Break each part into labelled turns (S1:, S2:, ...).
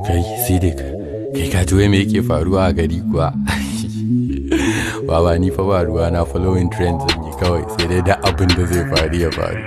S1: kai sidik kai ka ji me yake faruwa a gari kuwa baba ni fa ba ruwa na following trends zan yi kawai sai dai da abin da zai faru ya faru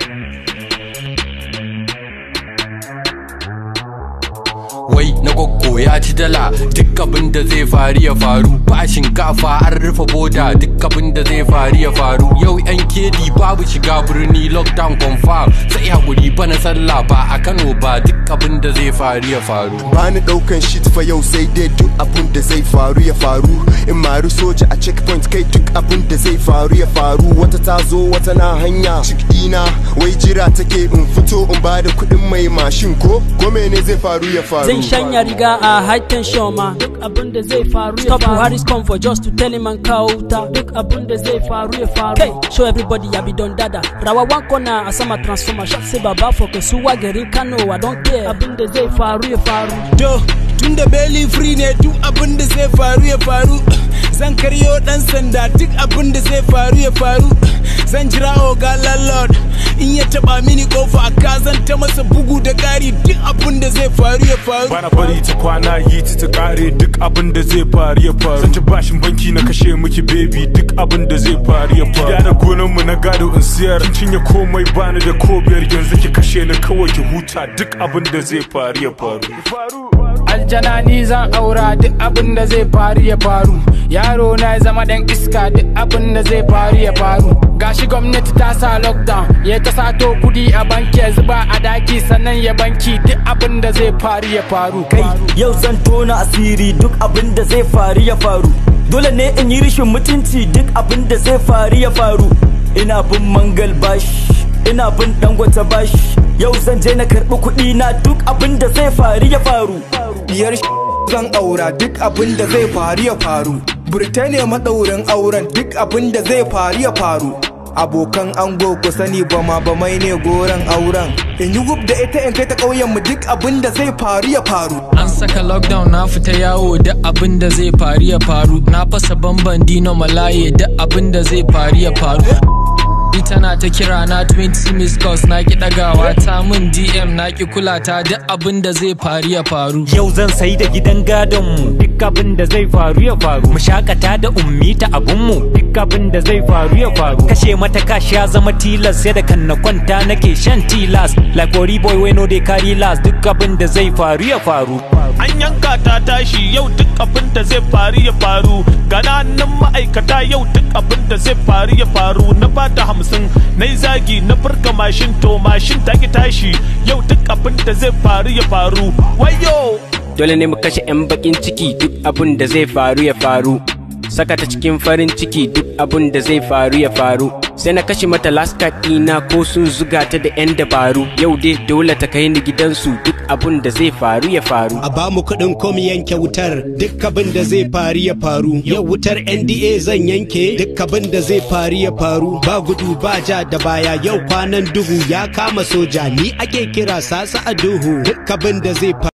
S1: wai na gwaggo ya ci dala duk abin da zai faru ya faru ba shinkafa an rufe boda duk abin da zai faru ya faru yau yan kedi babu shiga birni lockdown confirm sai hakuri ba na sallah ba a kano ba duk abin da zai faru ya faru
S2: bani daukan shit fa yau sai dai duk abin da zai faru ya faru in maru soja a checkpoint kai duk abin da zai faru ya faru wata ta zo wata na hanya cikina wai jira take in fito in bada kuɗin mai mashin ko ko mene zai faru ya faru
S3: Zan shanya riga a high tension ma duk abin da zai faru ya faru. Stop Buhari's comfort just to tell him an kawo wuta duk abin da zai faru ya faru. Kai show everybody ya bi don dada. Rawa one corner a sama transformer shot sai baba for kasuwa garin Kano I don't care abin da zai faru ya faru.
S4: Do tun da belly free ne duk abin da zai faru ya faru zan karyo dan sanda duk abin da zai faru ya faru zan jira oga landlord in ya taba mini kofa ka zan ta masa bugu da kari duk abin da zai faru ya faru
S5: bana bari ta kwana yi ta ta kare duk abin da zai faru ya faru zan ci bashin banki na kashe miki baby duk abin da zai faru ya faru gida da gonan mu na gado in siyar kin cinye komai bani da ko biyar yanzu ki kashe ni kawai ki huta duk abin da zai faru ya faru
S6: aljana ni zan aura duk abin da zai faru ya faru yaro na ya zama dan iska duk abin da zai faru ya faru gashi gwamnati ta sa lockdown ya ta sato kudi a banki ya zuba a daki sannan ya banki duk abin da zai faru ya faru
S7: kai yau zan tona asiri duk abin da zai faru ya faru dole ne in yi rishin mutunci duk abin da zai faru ya faru ina bin mangal bashi ina bin dangwata bashi yau zan je na karɓi kuɗi na duk abin da zai faru ya faru
S4: biyar zan aura duk abin da zai faru ya faru Birtaniya maɗaurin auren duk abin da zai faru ya faru abokan ango ku sani ba ma ba mai ne goron auren in yi gub da ita in kai ta ƙauyen mu duk abin da zai faru ya faru
S8: An saka lockdown na fita yawo da abin da zai faru ya faru Na fasa bamban dino malaye da abin da zai faru ya faru Ni tana ta kira na 20 miss calls na ki dagawa ta min DM na ki kula ta duk abin da zai faru ya faru
S9: Yau zan sai da gidan gadon mu duk abin da zai faru ya faru mu shakata da ummi ta abun mu duk abin da zai faru ya faru kashe mata kashi ya zama tilas sai da kan na kwanta nake shan tilas like ori boy we no dey carry last duk abin da zai faru ya faru
S10: an yanka ta tashi yau duk abin da zai faru ya faru gananan ma'aikata yau duk abin da zai faru ya faru na bata hamsin na yi zagi na furka mashin to mashin ta ki tashi yau duk abin da zai faru ya faru wayo
S11: dole ne mu kashe 'yan bakin ciki duk abin da zai faru ya faru saka ta cikin farin ciki duk abin da zai faru ya faru sai na kashe mata laska ɗina ko sun zuga ta da 'yan dabaru yau dai dole ta kai ni gidansu duk abin da zai faru ya faru
S12: a ba mu kuɗin kom yanke wutar duk abin da zai faru ya faru yau wutar nda zan yanke duk abin da zai faru ya faru ba gudu ba ja da baya yau kwanan duhu ya kama soja ni ake kira sasa a duhu duk abin da zai faru